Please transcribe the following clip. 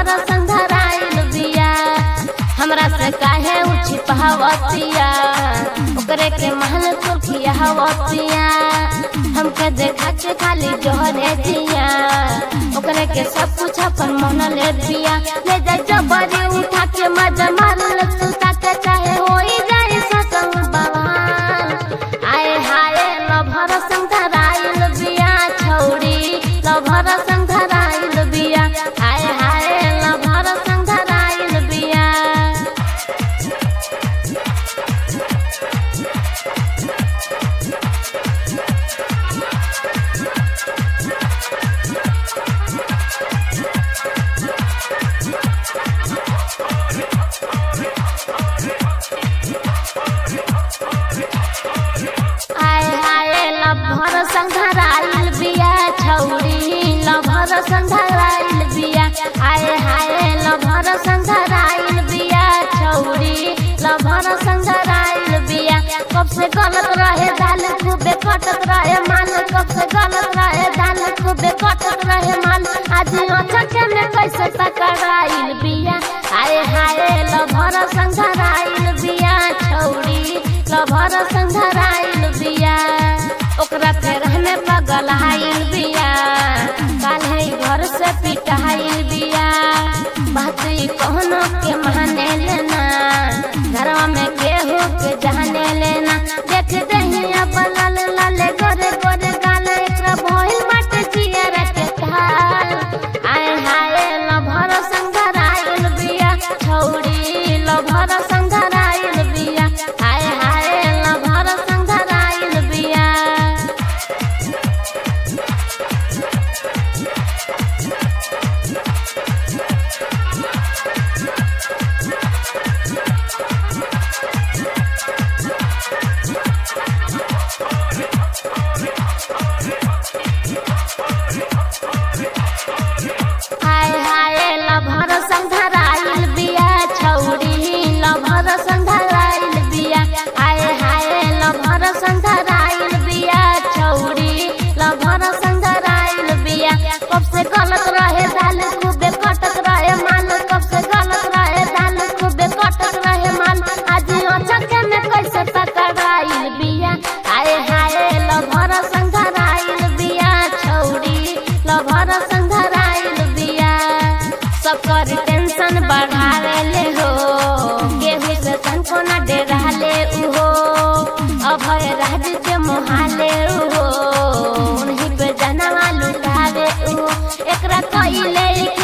lover संधराइल बिया हमरा से काहे उछि पहावतिया ओकरे के महल तुर्खिया हवतिया हमके देखा के खाली जोहरे दिया ओकरे के सब कुछ अपन मन ले दिया ले जा जबरी उठा के मजा मार सुता के चाहे होई जाए सतंग बवाल आए हाय लभर संधराइल बिया छौड़ी लभर संधराइल बिया आए हाय लभर संधराइल बिया आए हाय लभर संधराइल बिया छौड़ी लभर संधराइल बिया आए हाय लभर संधराइल बिया छौड़ी लभर संधराइल बिया कब से गलत रहे दाल खूबे कटत रहे मान कब से गलत रहे दाल खूबे कटत रहे मान आज अचक में कैसे टकराइल बिया आए हाय लभर संधराइल बिया छौड़ी लभर संधराइल बिया ओकरा फेर हमें पगल हाइल बिया काल्हे घर से पिटाइल बिया बात ई कहनो के माने लेना घरवा में केहू के जाने लेना देख दहिया बलल लाले गोरे गोरे गाल एकरा भइल बाटे जियर के थाल आए हाय लभर संधराइल बिया छौड़ी लभर संधराइल बिया आए हाय लभर संधराइल बिया हाय हाय लभर संधराइल बिया छौड़ी लभर संधराइल बिया हाय हाय लभर संधराइल बिया छौड़ी लभर संधराइल बिया कब से गलत रहे दाल खूबे कटत रहे मान कब से गलत रहे दाल खूबे कटत रहे मान आज अचक में कैसे टकराइल बिया हाय हाय लभर संधराइल बिया छौड़ी लभर संधराइल बिया सबकर टेंशन बढ़ावे ले हो केहू से तनको न डेराले उहो अभय राज के मोहाले उहो उन्हीं पे जनवा लुटावे उहो एकरा कइले